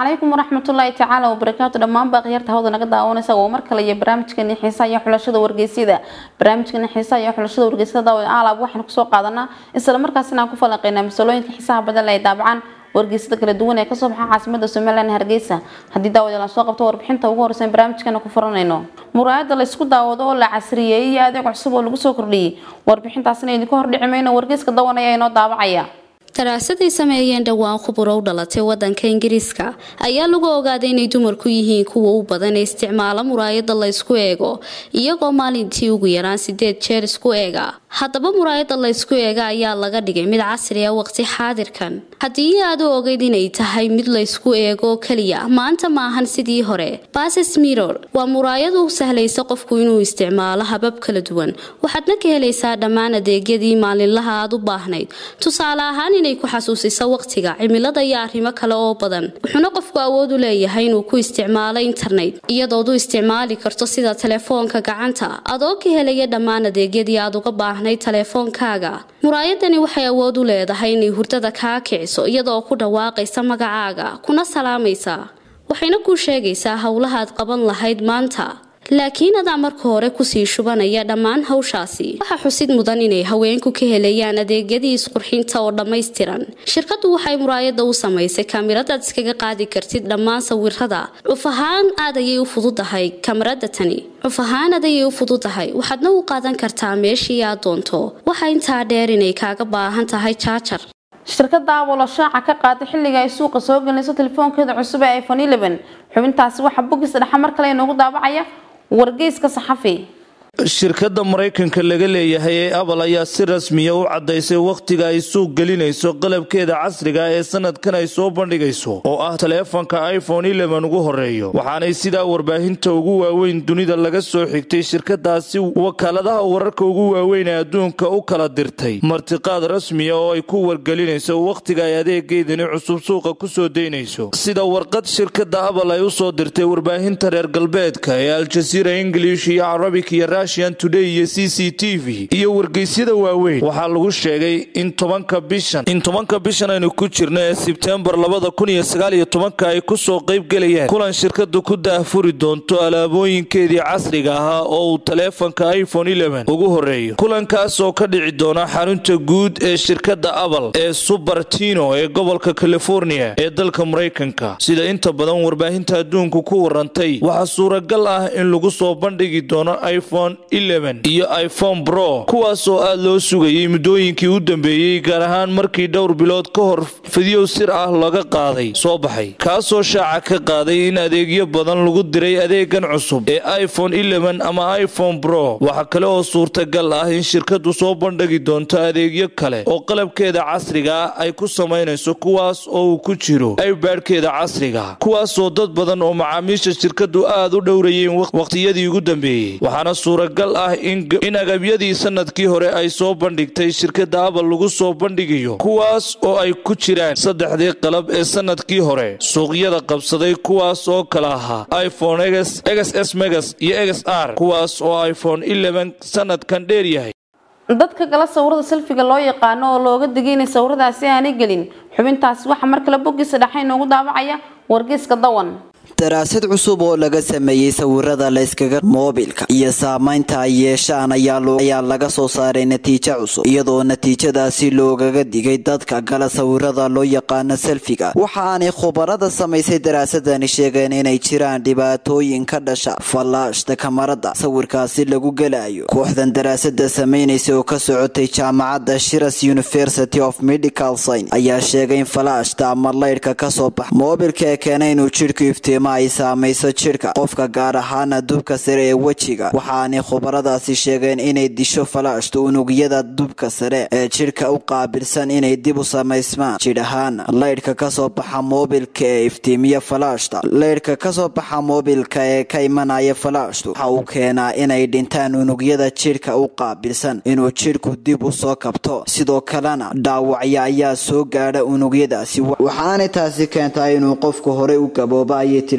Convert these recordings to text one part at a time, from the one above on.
calaykum waraxmatullaahi tacaala wabarakaatu dhammaanba akhyaarta hawda naga daawanaysa waa mar kale iyo barnaamijkani xiisaha iyo xulashada wargeysyada barnaamijkani xiisaha iyo xulashada wargeysyada daawa aalaab waxaan kusoo qaadanaa isla markaasina aan ku falanqeynaa masalooyinka xiisaha badan ay daabacaan wargeysyada kala duwan ee kasoo baxa caasimada somalilan hargeysa haddii daawadayaal aan soo qabto warbixinta ugu horeysa barnaamijkana ku furanayno muraayada la isku daawado oo la casriyeeyey iyo adeeg cusub oo lagu soo kordhiyey warbixintaasina idinka hordhici mayno wargeyska dawan ayaa inoo daabacaya daraasaday sameeyeen dhowaan khuburo u dhalatay wadanka ingiriiska ayaa lagu ogaaday inay dumarku yihiin kuwa u badan ee isticmaala muraayada la ysku eego iyagoo maalintii ugu yaraan sideed jeer isku eega haddaba muraayada la ysku eega ayaa laga dhigay mid casri ah waqti xaadirkan haddii aad u ogeyd inay tahay mid la ysku eego keliya maanta maahan sidii hore bases miror waa muraayad u sahlaysa qofku inuu isticmaalo habab kala duwan waxaadna ka helaysaa dhammaan adeegyadii maalinlaha aad u baahnayd tusaale ahaan inay ku xasuusiso waqtiga cimilada iyo arrimo kale oo badan wuxuuna qofku awood u leeyahay inuu ku isticmaalo internet iyadood u isticmaali karto sida telefoonka gacanta adoo ka helaya dhammaan adeegyadii aad uga baahnayd telefoonkaaga muraayadani waxay awood u leedahay inay hurdada kaa kiciso iyadoo ku dhawaaqaysa magacaaga kuna salaamaysa waxayna kuu sheegaysaa howlahaad qaban lahayd maanta laakiin adaa marka hore kusii shubanaya dhammaan hawshaasi waxaa xusid mudan inay haweenku ka helayaan adeegyadii isqurxinta oo dhammaystiran shirkaddu waxay muraayada u samaysay kamiradaad iskaga qaadi kartid dhammaan sawirada cuf ahaan aad ayay u fududahay kamarada tani cuf ahaan aad ayay u fududahay waxaadna u qaadan kartaa meeshii aad doonto waxaa intaa dheer inay kaaga baahan tahay jaajar shirkada abolo shaaca ka qaaday xilliga ay suuqa soo gelinayso telefoonkeeda cusub ee iphone eleven xubintaasi waxaa bogis dhexa mar kale inoogu daabacaya wargeyska saxafi shirkadda maraykanka laga leeyahay ee apple ayaa si rasmiya u caddaysay wakhtiga ay suuq gelinayso qalabkeeda casriga ee sanadkan ay soo bandhigayso oo ah taleefanka iphone eleven ugu horeeyo waxaanay sidaa warbaahinta ugu waaweyn dunida laga soo xigtay shirkadaasi wakaaladaha wararka ugu waaweyn ee adduunka u kala dirtay martiqaad rasmiya oo ay ku wargelinayso wakhtiga ay adeegeedani cusub suuqa kusoo daynayso sida warqad shirkadda apple ay usoo dirtay warbaahinta reer galbeedka ee aljasiira ingilish iyo carabik iyo today iyo c c t v iyo wargeysyada waaweyn waxaa lagu sheegay in tobanka bishan in tobanka bishan aynu ku jirno ee sebtembar labada kun iyo sagaal iyo tobanka ay kusoo qayb gelayaan kulan shirkadu ku daahfuri doonto alaabooyinkeedii casriga ahaa oo uu taleefanka iphone eleven ugu horeeyo kulankaas oo ka dhici doona xarunta guud ee shirkadda apple ee subartino ee gobolka california ee dalka maraykanka sida inta badan warbaahinta adduunku ku warantay waxaa suuragal ah in lagu soo bandhigi doono iphone iyo iphone bro kuwaas oo aad loo sugayay muddooyinkii u dambeeyey gaar ahaan markii dhowr bilood ka hor fidyow sir ah laga qaaday soo baxay kaasoo shaaca ka qaaday in adeegyo badan lagu diray adeegan cusub ee iphone eleven ama iphone bro waxaa kale oo suurtagal ah in shirkadu soo bandhigi doonto adeegyo kale oo qalabkeeda casriga ah ay ku samaynayso kuwaas oo uu ku jiro ibaadhkeeda casriga kuwaasoo dad badan oo macaamiisha shirkadu aad u dhowrayeen waqhtiyadii ugu dambeeyey waxaana suuragal ah in agabyadii sanadkii hore ay soo bandhigtay shirkadda apple lagu soo bandhigayo kuwaas oo ay ku jiraan saddexdii qalab ee sanadkii hore suuqyada qabsaday kuwaas oo kala ahaa iphone egs s megas iyo egs r kuwaas oo iphone eleven sanadkan dheer yahay dadka gala sawirada selfiga loo yaqaano oo looga digay inay sawiradaasi aanay gelin xubintaasi waxaa mar kale boggiisa dhexa inoogu daabacaya wargeyska dawan daraasad cusub oo laga sameeyey sawirada layskaga moobilka iyo saamaynta ay yeeshaan ayaa laga soo saaray natiijo cusub iyadoo natiijadaasi loogaga digay dadka gala sawirada loo yaqaano selfiga waxaanay khubarada samaysay daraasadani sheegeen inay jiraan dhibaatooyin ka dhasha fallaashta kamarada sawirkaasi lagu gelayo kooxdan daraasada samaynaysa oo ka socotay jaamacadda shiras university of medical science ayaa sheegay in fallaashta ama laydhka kasoo baxa moobilka ee keena inuu jidhku iftiima ay saamayso jidhka qofka gaar ahaana dubka sare ee wejiga waxaanay khubaradaasi sheegeen inay disho falaashta unugyada dubka sare ee jidhka u qaabilsan inay dib u samaysmaan jidh ahaana laydhka kasoo baxa moobilka ee iftiimiya falaashta laydhka kasoo baxa moobilka ee ka imanaya falaashtu waxa uu keenaa inay dhintaan unugyada jidhka u qaabilsan inuu jidhku dib u soo kabto sidoo kalena dhaawacya ayaa soo gaadha unugyadaasi waxaanay taasi keentaa inuu qofku horey u gabooba ayay tiri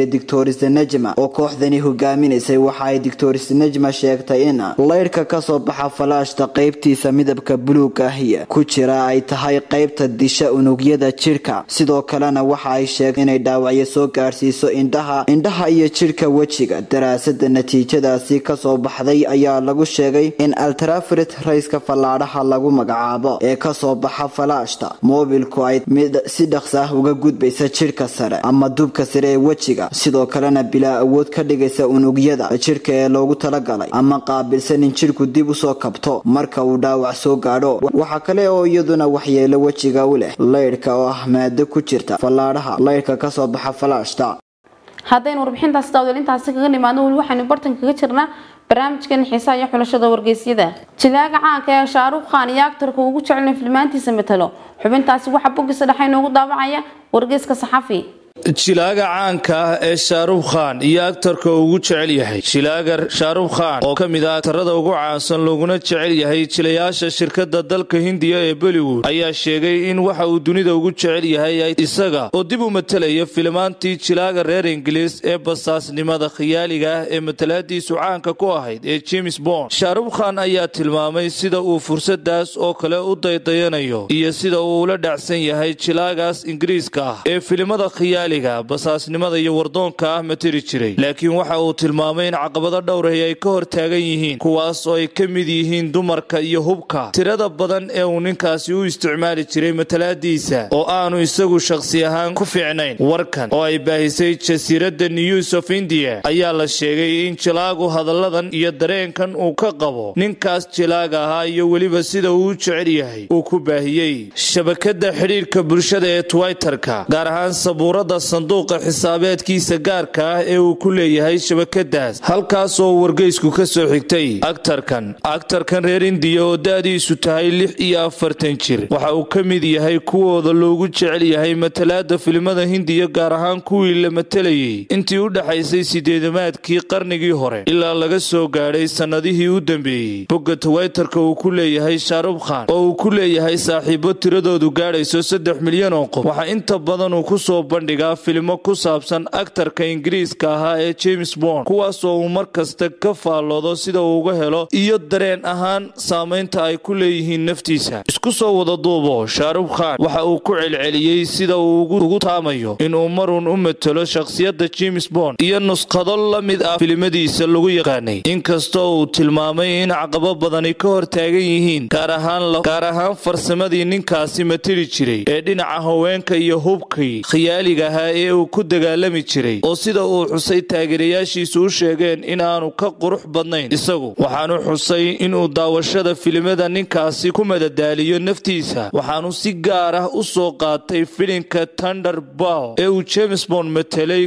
yidhi doctorista nejma oo kooxdani hogaaminaysay waxa ay doctorista nejma sheegtay in laydhka kasoo baxa falaashta qaybtiisa midabka buluuga ahiya ku jira ay tahay qaybta disha unugyada jidhka sidoo kalena waxa ay sheegtay inay dhaawacyo soo gaadhsiiso indhaha indhaha iyo jidhka wejiga daraasada natiijadaasi kasoo baxday ayaa lagu sheegay in altrafrit rayska fallaadhaha lagu magacaabo ee kasoo baxa falaashta moobilku ay mid si dhaqsa ah uga gudbaysa jidhka sare ama dubka sare ee wejiga sidoo kalena bilaa awood ka dhigaysa unugyada jidhka ee loogu talagalay ama qaabilsan in jidhku dib usoo kabto marka uu dhaawac soo gaadho waxaa kale oo iyaduna waxyeelo wejiga u leh laydhka oo ah maado ku jirta fallaadhaha laydhka kasoo baxa falaashta haddaynu warbixintaasi daawdeel intaasi kaga nimaadno weli waxaynu bartan kaga jirnaa barnaamijkan xiisaha iyo xulashada wargeysyada jilaaga caanka ee shaaruukh khan iyo aktarka ugu jecelin filmaantiisa matalo xubintaasi waxaa boggiisa dhexe inoogu daawacaya wargeyska saxafi jilaaga caanka ah ee shaarukh khan iyo aktarka ugu jecel yahay jilaaga shaarukh khan oo ka mid ah aktarada ugu caansan looguna jecel yahay jilayaasha shirkada dalka hindiya ee bollywood ayaa sheegay in waxa uu dunida ugu jecel yahay isaga oo dib u matalaya filimaantii jilaaga reer ingiliis ee basaasnimada khiyaaliga ah ee matalaadiisu caanka ku ahayd ee james bond shaarukh khan ayaa tilmaamay sida uu fursadaas oo kale u daydayanayo iyo sida uu ula dhacsan yahay jilaagaas ingiriiska ah ee filimada khiyaali basaasnimada iyo wardoonka ah matiri jiray laakiin waxa uu tilmaamay in caqabado dhowrahi ay ka hor taagan yihiin kuwaas oo ay ka mid yihiin dumarka iyo hubka tirada badan ee uu ninkaasi u isticmaali jiray matalaadiisa oo aanu isagu shakhsi ahaan ku fiicnayn warkan oo ay baahisay jasiiradda news of india ayaa la sheegay in jilaagu hadalladan iyo dareenkan uu ka qabo ninkaas jilaaga ahaa iyo weliba sida uu u jecel yahay uu ku baahiyey shabakada xidhiirka bulshada ee twitterka gaar ahaan sabuurada sanduuqa xisaabeedkiisa gaarka ah ee uu ku leeyahay shabakadaas halkaasoo wargeysku ka soo xigtay aktarkan aktarkan reer indiya oo da-diisu tahay lix iyo afartan jir waxa uu ka mid yahay kuwooda loogu jecel yahay matalaada filimada hindiya gaar ahaan kuwii la matalayay intii u dhexaysay sideedamaadkii qarnigii hore ilaa laga soo gaadhay sannadihii u dambeeyey bogga twaytarka uu ku leeyahay shaarukh khan oo uu ku leeyahay saaxiibo tiradoodu gaadhayso saddex milyan oo qof waxaa inta badan uu kusoo bandhigaa filimo ku saabsan aktarka ingiriiska ahaa ee james bond kuwaasoo uu mar kasta ka faalloodo sida uu uga helo iyo dareen ahaan saamaynta ay ku leeyihiin naftiisa isku soo wada duubo shaarukh khan waxa uu ku celceliyey sida uu ugu taamayo inuu maruun u matalo shakhsiyadda james bond iyo nuskhado la mid ah filimadiisa lagu yaqaanay inkastoo uu tilmaamay in caqabo badani ka hor taagan yihiin gaar ahaan farsamadii ninkaasi matali jiray ee dhinaca haweenka iyo hubkii khiyaaliga ahaa ee uu ku dagaalami jiray oo sida uu xusay taageerayaashiisu u sheegeen in aanu ka qurux badnayn isagu waxaanu xusay inuu daawashada filimada ninkaasi ku madadaaliyo naftiisa waxaanu si gaar ah u soo qaatay filimka tunder bow ee uu james bond matelay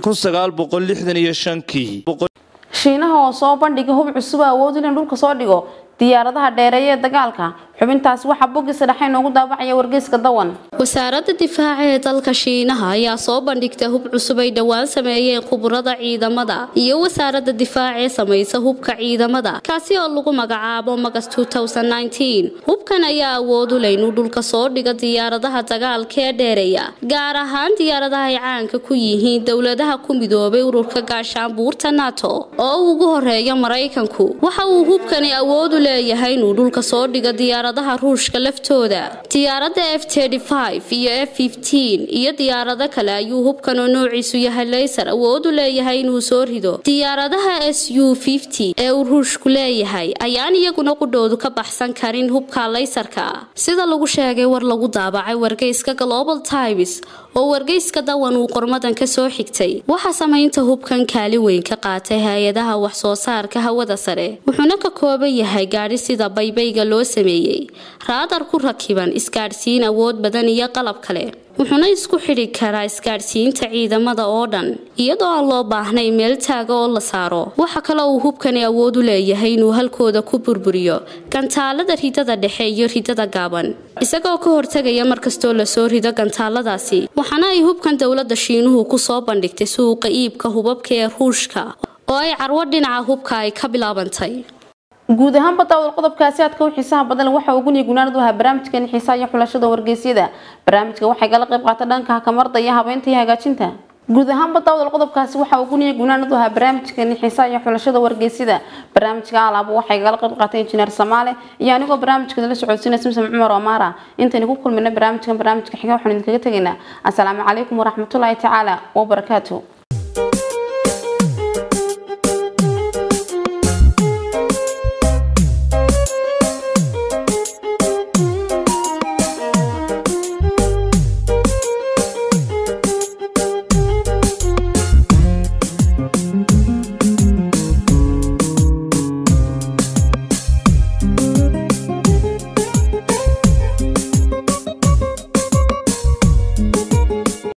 kii shiinaha oo soo bandhiga hub cusub awood in dhulka soo dhigo diyaaradaha dheereeya ee dagaalka xubintaasi waxaa boggiisa dhexe inoogu daabacaya wargeyska dawan wasaaradda difaaca ee dalka shiinaha ayaa soo bandhigtay hub cusub ay dhowaan sameeyeen khuburada ciidamada iyo wasaaradda difaaca ee samaysa hubka ciidamada kaasi oo lagu magacaabo magas hubkan ayaa awood u leh inuu dhulka soo dhigo diyaaradaha dagaalka ee dheereeya gaar ahaan diyaaradaha ay caanka ku yihiin dowladaha ku midoobay ururka gaashaanbuurta nato oo ugu horeeya maraykanku waxa uu hubkani awood u leeyahay inuu dhulka soo dhigo diyaaradaha ruushka laftooda diyaaradda f iyo f iyo diyaarado kale ayuu hubkan oo noociisu yahay laysar awood u leeyahay inuu soo rido diyaaradaha s u ee uu ruushku leeyahay ayaan iyaguna qudhoodu ka baxsan karin hubka laysarka sida lagu sheegay war lagu daabacay wargeyska global times oo wargeyska dawan uu qormadan ka soo xigtay waxaa samaynta hubkan kaali weyn ka qaatay hay-adaha wax soo saarka hawada sare wuxuuna ka kooban yahay gaadhi sida baybayga loo sameeyey raadar ku rakiban isgaadhsiin awood badan iyo qalab kale wuxuuna isku xidhi karaa isgaadhsiinta ciidamada oo dhan iyadoo aan loo baahnay meel taaga oo la saaro waxa kale uu hubkani awood u leeyahay inuu halkooda ku burburiyo gantaalada ridada dhexe iyo ridada gaaban isagoo ka hortegaya markastoo lasoo rido gantaaladaasi waxaana ay hubkan dowladda shiinuhu ku soo bandhigtay suuqa iibka hubabka ee ruushka oo ay carwo dhinaca hubka ay ka bilaabantay guud ahaanba daawad qodobkaasi aadka u xiisaha badan waxa ugu niya gunaanad u ahaa barnaamijkeeni xiisaha iyo xulashada wargeysyada barnaamijka waxay kala qayb qaata dhanka kamarda iyo habeynta iyo hagaajinta guud ahaanba daawdal qodobkaasi waxa uu guniya gunaanadu ahaa barnaamijkani xiisaha iyo xulashada wargeysida barnaamijka alaaba waxay gala qayb qaatay injineer samaale iyo anigoo barnaamijka la socodsiinaya simsam cumar omaara intaynu ku kulmina barnaamijkan barnaamijka xiga waxaan idinkaga tegaynaa asalaamu calaykum waraxmatullaahi tacaala wabarakaatu